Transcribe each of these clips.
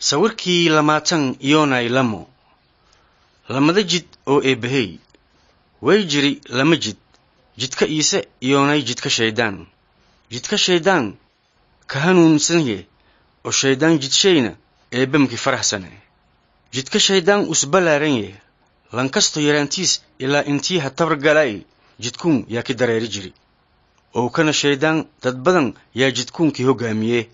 sawirkii lamaatan iyonay lamo lamada jid oo eebbahey way jiri lama jid jidka iise iyoonay jidka shayddaan jidka shayddaan ka hanuunsanye oo shayddaan jidshayna eebbamki faraxsane jidka shayddaan usbalaaranye lankasto yaraantiis ilaa intii ha tabargalay jidkuun yaa ki dareeri jiri oo kana shayddaan dad badan yaa jidkuunkii hoggaamiye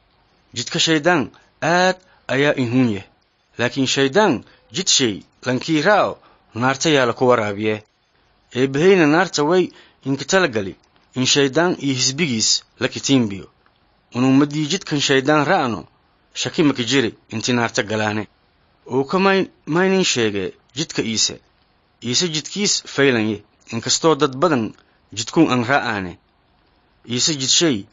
jidka shayddaan aad ayaa inhuun yah laakiin shayddaan jidshay lankii raa'o naarta yaa laku waraabiye eebbahayna naarta way inka talagali in shayddaan iyo hisbigiis la kitiimbiyo unuumadii jidkan shayddaan ra'no shaki maki jiri inti naarta galaane uu ka maynin sheegee jidka iise iise jidkiis faylanye inkastoo dad badan jidkuun an ra'aane iise jidshay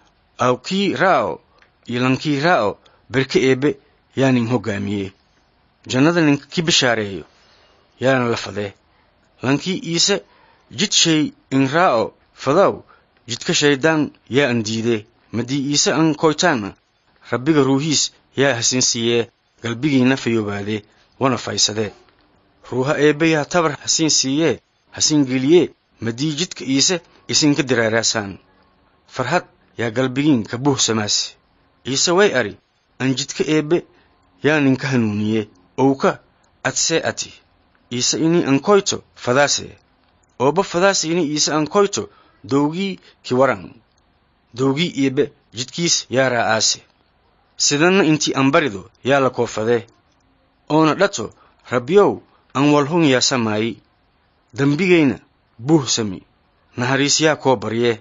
aw kii raa'o iyo lankii raa'o berke eebbe yaa nin hoggaamiye jannada ninka ki bishaareeyo yaana la fadee lankii iise jidshay in raa'o fadaw jidka shayddaan yaa an diidee madii iise an koytaanna rabbiga ruuhiis yaa hasin siiyee galbigiina fayoobaadee wana faysadee ruuha eebbe yaa tabar hasiin siiyee hasiin geliyee madii jidka iise isinka diraaraasaan farhad yaa galbigiin ka buuhsamaase ciise way ari an jidka eebbe yaa ninka hanuuniye owka adsee ati iise inii ankoyto fadaase ooba fadaase ini iise ankoyto dowgii ki waran dowgii eebbe jidkiis yaa raa'aase sidanna intii anbarido yaa la koofadee oona dhato rabbiyow an walhun yaa samaayi dembigayna buuhsami nahariis yaa koo baryee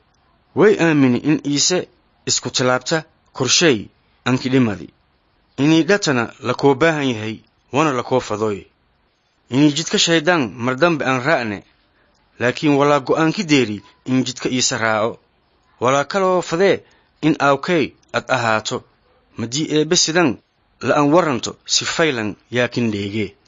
way aamini in iise isku tilaabta korshay anki dhimadi inii dhatana la koo baahan yahay wana la koo fadoy inii jidka shayddaan mar dambe aan raa'ne laakiin walaa go'aanki deeri in jidka iise raaco walaa kaloo fadee in aawkay ad ahaato madii eebbe sidan la an waranto si faylan yaakin dheegee